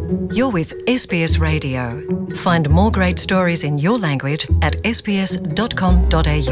You're with SBS Radio. Find more great stories in your language at sbs.com.au.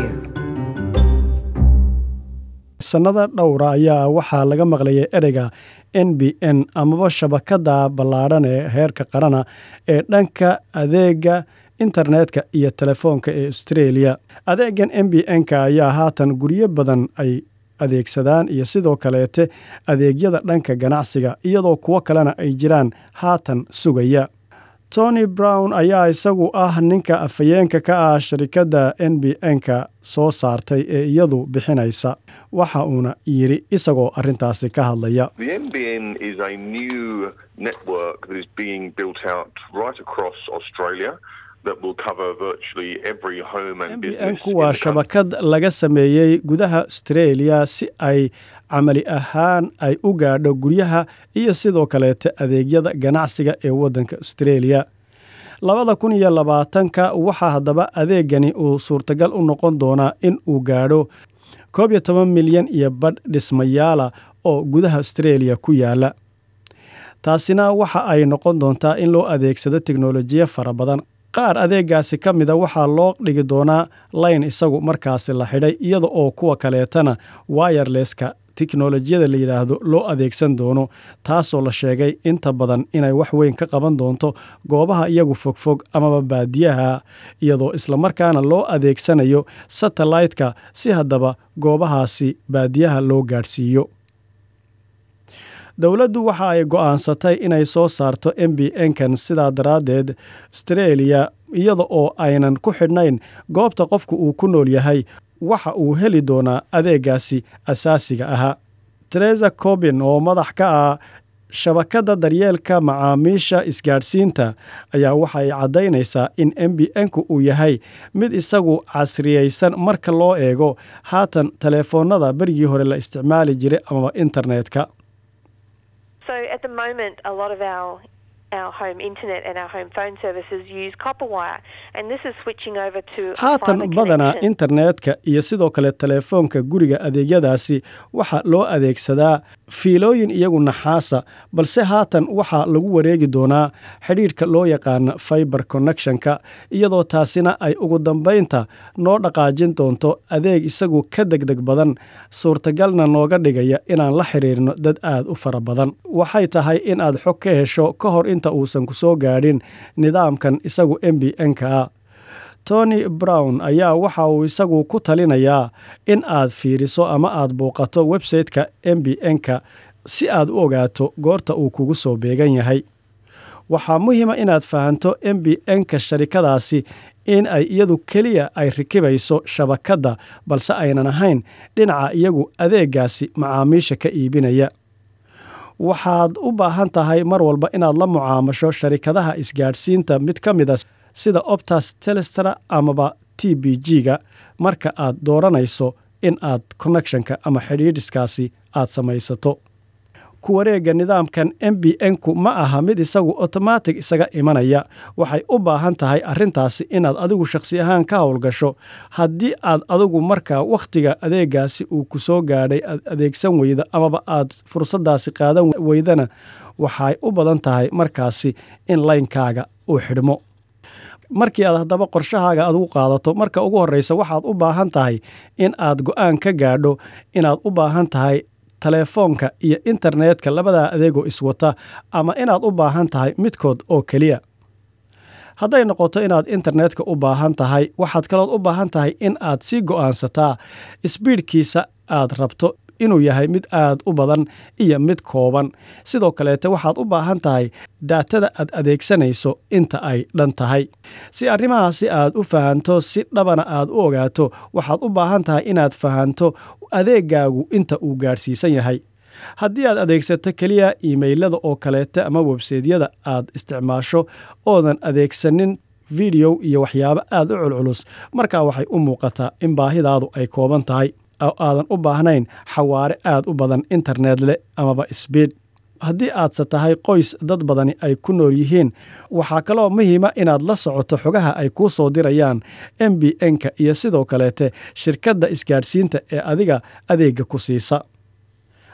sannada dhowra ayaa waxaa laga maqlayay ereyga n b n amaba shabakada ballaadhan ee heerka qarana ee dhanka adeega internetka iyo telefoonka ee australia adeegan n b n-ka ayaa haatan guryo badan ay adeegsadaan iyo sidoo kaleete adeegyada dhanka ganacsiga iyadoo kuwo kalena ay jiraan haatan sugaya tony brown ayaa isagu ah ninka afhayeenka ka ah sharikadda n b n-ka soo saartay ee iyadu bixinaysa waxa uuna yidhi isagoo arrintaasi ka hadlaya The NBN is a new network that is being built out right across Australia that will cover virtually every home and business. in nbn-ku waa the country. shabakad laga sameeyey gudaha australia si ay camali ahaan ay u gaadho guryaha iyo sidoo kaleete adeegyada ganacsiga ee waddanka australia labada kun iyo labaatanka waxaa haddaba adeegani uu suurtagal u noqon doonaa in uu gaadho koob iyo toban milyan iyo badh dhismayaala oo gudaha australia ku yaala taasina waxa ay noqon doontaa in loo adeegsado teknolojiya fara badan qaar adeegaasi ka mida waxaa loo dhigi doonaa layn isagu markaasi la xidhay iyada oo kuwa kaleetana wireleska teknolojiyada la yidhaahdo loo adeegsan doono taasoo la sheegay inta badan inay wax weyn ka qaban doonto goobaha iyagu fogfog amaba baadiyaha iyadoo islamarkaana loo adeegsanayo satellite-ka si haddaba goobahaasi baadiyaha loo gaadhsiiyo dowladdu waxa ay go'aansatay inay soo saarto m b n-kan sidaa daraaddeed australia iyada oo aynan ku xidhnayn goobta qofku uu ku nool yahay waxa uu heli doonaa adeegaasi asaasiga ahaa teresa cobin oo madax ka ah shabakadda daryeelka macaamiisha isgaadhsiinta ayaa waxay caddaynaysaa in m b n-ku uu yahay mid isagu casriyaysan marka loo eego haatan teleefoonnada berigii hore la isticmaali jiray amaba internetka So at the moment, a lot of our our home internet and our home phone services use copper wire, and this is switching over to a haatan fibre badanaa connection. internetka iyo sidoo kale teleefoonka guriga adeegyadaasi waxaa loo adeegsadaa fiilooyin iyagu naxaasa balse haatan waxaa lagu wareegi doonaa xidhiidhka loo yaqaana fiber connectionka iyadoo taasina ay ugu dambaynta noo dhaqaajin doonto adeeg isagu ka degdeg badan suurtagalna nooga dhigaya inaan la xiriirno dad aad u fara badan waxay tahay in aad xog ka hesho ka hor inta uusan ku soo gaadhin nidaamkan isagu m b n-ka ah tony brown ayaa waxa uu isagu ku talinayaa in aad fiiriso ama aad booqato website-ka m b n-ka si aad u ogaato goorta uu kugu soo beegan yahay waxaa muhiima inaad fahanto m b n-ka sharikadaasi in ay iyadu keliya ay rikibayso shabakadda balse aynan ahayn dhinaca iyagu adeegaasi macaamiisha ka iibinaya waxaad u baahan tahay mar walba inaad la mucaamasho sharikadaha isgaadhsiinta mid ka mid a sida optas telestra amaba t b g-ga marka aad dooranayso in aad connectionka ama xidhiidhiskaasi aad samaysato ku wareegga nidaamkan m b n-ku ma aha mid isagu otomatic isaga imanaya waxay u baahan tahay arrintaasi inaad adigu shakhsi ahaan ka howlgasho haddii aad adigu markaa wakhtiga adeegaasi uu ku soo gaadhay aad adeegsan weyda amaba aad fursaddaasi qaadan weydana waxay u badan tahay markaasi in laynkaaga uu xidhmo markii aad haddaba qorshahaaga aad ugu qaadato marka ugu horreysa waxaad u baahan tahay in aad go'aan ka gaadho inaad u baahan tahay teleefoonka iyo internetka labadaa adeegoo iswata ama inaad u baahan tahay midkood oo keliya hadday noqoto inaad internetka u baahan tahay waxaad kalood u baahan tahay in aad sii go'aansataa sbiidhkiisa aad rabto inuu yahay mid aad u badan iyo mid kooban sidoo kaleete waxaad u baahan tahay daatada aad adeegsanayso inta ay dhan tahay si arrimahaasi aad u fahanto si dhabana aad u ogaato waxaad u baahan tahay inaad fahanto adeegaagu inta uu gaadhsiisan yahay haddii aad adeegsato keliya iimaylada oo kaleete ama websaydyada aad isticmaasho oodan adeegsanin video iyo waxyaabo aad u culculus markaa waxay u muuqataa in baahidaadu ay kooban tahay oo aadan u baahnayn xawaare aad u badan internet leh amaba sbiid haddii aadse tahay qoys dad badani ay ku nool yihiin waxaa kaloo muhiima inaad la socoto xogaha ay kuu soo dirayaan m b n-ka iyo sidoo kaleete shirkadda isgaadhsiinta ee adiga adeegga ku siisa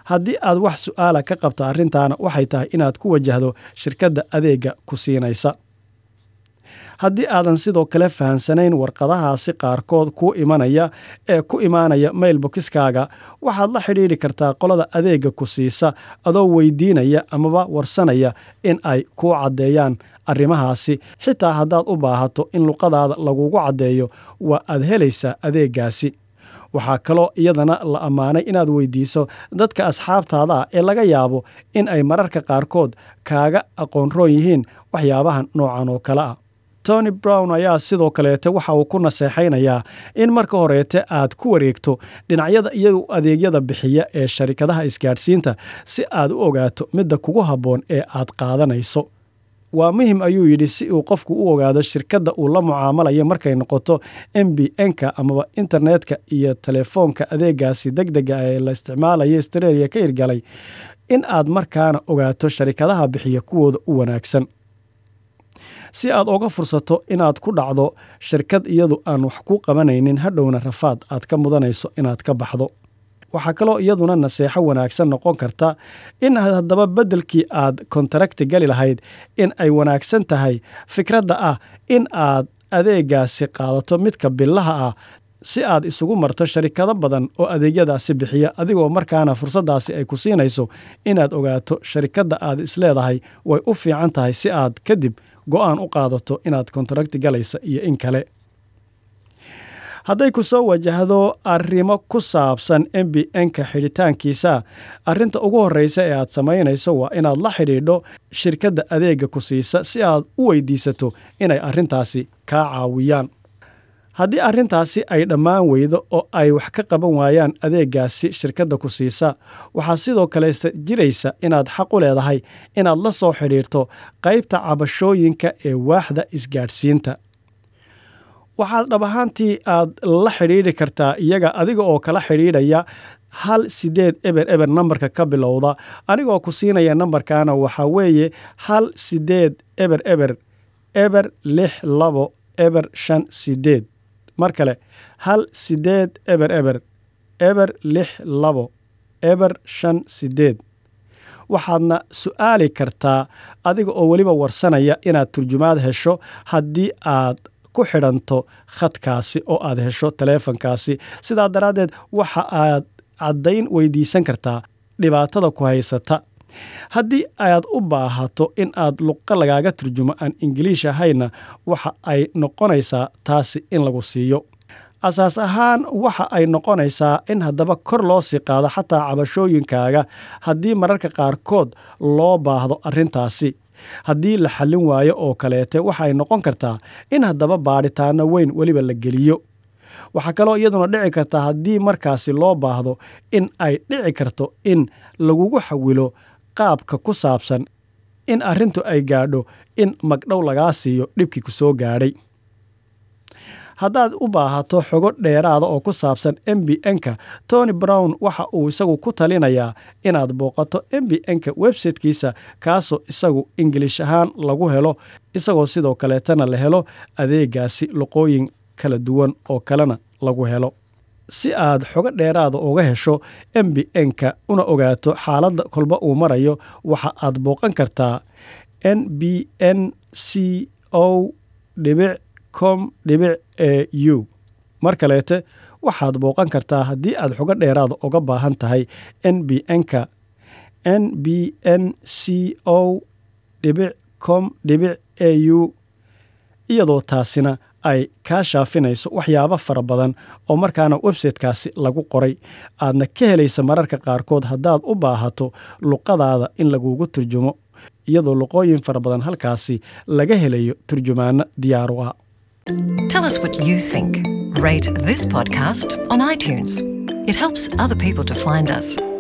haddii aad wax su'aala ka qabto arrintaana waxay tahay inaad ku wajahdo shirkadda adeegga ku siinaysa haddii aadan sidoo kale fahansanayn warqadahaasi qaarkood kuu imanaya ee ku imaanaya mailbokiskaaga waxaad la xidhiidhi kartaa qolada adeegga ku siisa adoo weydiinaya amaba warsanaya in ay kuu caddeeyaan arrimahaasi xitaa haddaad u baahato in luqadaada lagugu caddeeyo waa aad helaysaa adeeggaasi waxaa kaloo iyadana la ammaanay inaad weydiiso dadka asxaabtaada ah ee laga yaabo in ay mararka qaarkood kaaga aqoonroon yihiin waxyaabahan noocan oo kale ah tony brown ayaa sidoo kaleete waxa uu ku naseexaynayaa in marka horeete aad ku wareegto dhinacyada iyagu adeegyada bixiya ee sharikadaha isgaadhsiinta si aad u ogaato midda kugu habboon ee aad qaadanayso waa muhim ayuu yidhi si uu qofku u ogaado shirkadda uu la mucaamalayo markay noqoto m b n-ka amaba internetka iyo telefoonka adeegaasi deg dega ee la isticmaalayo astreeliya ka hirgalay in aad markaana ogaato sharikadaha bixiya kuwooda u wanaagsan si aad oga fursato inaad ku dhacdo shirkad iyadu aan wax ku qabanaynin hadhowna rafaad aad ka mudanayso inaad ka baxdo waxaa kaloo iyaduna naseexo wanaagsan noqon karta in haddaba beddelkii aad kontarakti gali lahayd in ay wanaagsan tahay fikradda ah in aad adeegaasi qaadato midka billaha ah si aad isugu marto sharikado badan oo adeegyadaasi bixiya adigoo markaana fursaddaasi ay ku siinayso inaad ogaato sharikadda aad isleedahay way u fiican tahay si aad kadib go'aan u qaadato inaad kontarakti galaysa iyo in kale hadday ku soo wajahdo arrimo ku saabsan m b n-ka xidhitaankiisa arrinta ugu horreysa ee aad samaynayso waa inaad la xidhiidho shirkadda adeegga ku siisa si aad u weydiisato inay arrintaasi kaa caawiyaan haddii arrintaasi ay dhammaan weydo oo ay wax ka qaban waayaan adeeggaasi shirkadda ku siisa waxaa sidoo kalesta jiraysa inaad xaq u leedahay inaad la soo xidhiirto qaybta cabashooyinka ee waaxda isgaadhsiinta waxaad dhab ahaantii aad la xidhiidhi kartaa iyaga adiga oo kala xidhiidhaya hal sideed eber eber nambarka ka bilowda anigoo ku siinaya nambarkaana waxaa weeye hal sideed eber eber eber lix labo eber shan sideed mar kale hal sideed eber eber eber lix labo eber shan sideed waxaadna su'aali kartaa adiga oo weliba warsanaya inaad turjumaad hesho haddii aad ku xidhanto khadkaasi oo aad hesho taleefankaasi sidaa daraaddeed waxa aad caddayn weydiisan kartaa dhibaatada ku haysata haddii aad u baahato in aad luqa lagaaga turjumo aan ingiliish ahayna waxa ay noqonaysaa taasi in lagu siiyo asaas ahaan waxa ay noqonaysaa in haddaba kor loo sii qaado xataa cabashooyinkaaga haddii mararka qaarkood loo baahdo arrintaasi haddii la xallin waayo oo kaleete waxa ay noqon kartaa in haddaba baadhitaano weyn weliba la geliyo waxaa kaloo iyaduna dhici kartaa haddii markaasi loo baahdo in ay dhici karto in lagugu xawilo qaabka ku saabsan in arrintu ay gaadho in magdhow lagaa siiyo dhibkii ku soo gaadhay haddaad u baahato xogo dheeraada oo ku saabsan m b n-ka tony brown waxa uu isagu ku talinayaa inaad booqato m b n-ka websitekiisa kaasoo isagu ingiliish ahaan lagu helo isagoo sidoo kaleetana la helo adeegaasi luqooyin kala duwan oo kalena lagu helo si aad xogo dheeraada uga hesho m b n-ka una ogaato xaaladda kolba uu marayo waxa aad booqan kartaa n b n c o dhibic com dhibic e u mar kaleete waxaad booqan kartaa haddii aad xogo dheeraada uga baahan tahay n b n-ka n b n c o dhibic com dhibic e u iyadoo taasina ay kaa shaafinayso waxyaabo fara badan oo markaana websitekaasi lagu qoray aadna ka helaysa mararka qaarkood haddaad u baahato luqadaada in lagugu turjumo iyadoo luqooyin fara badan halkaasi laga helayo turjumaano diyaaru ah Tell us what you think. Rate this podcast on iTunes. It helps other people to find us.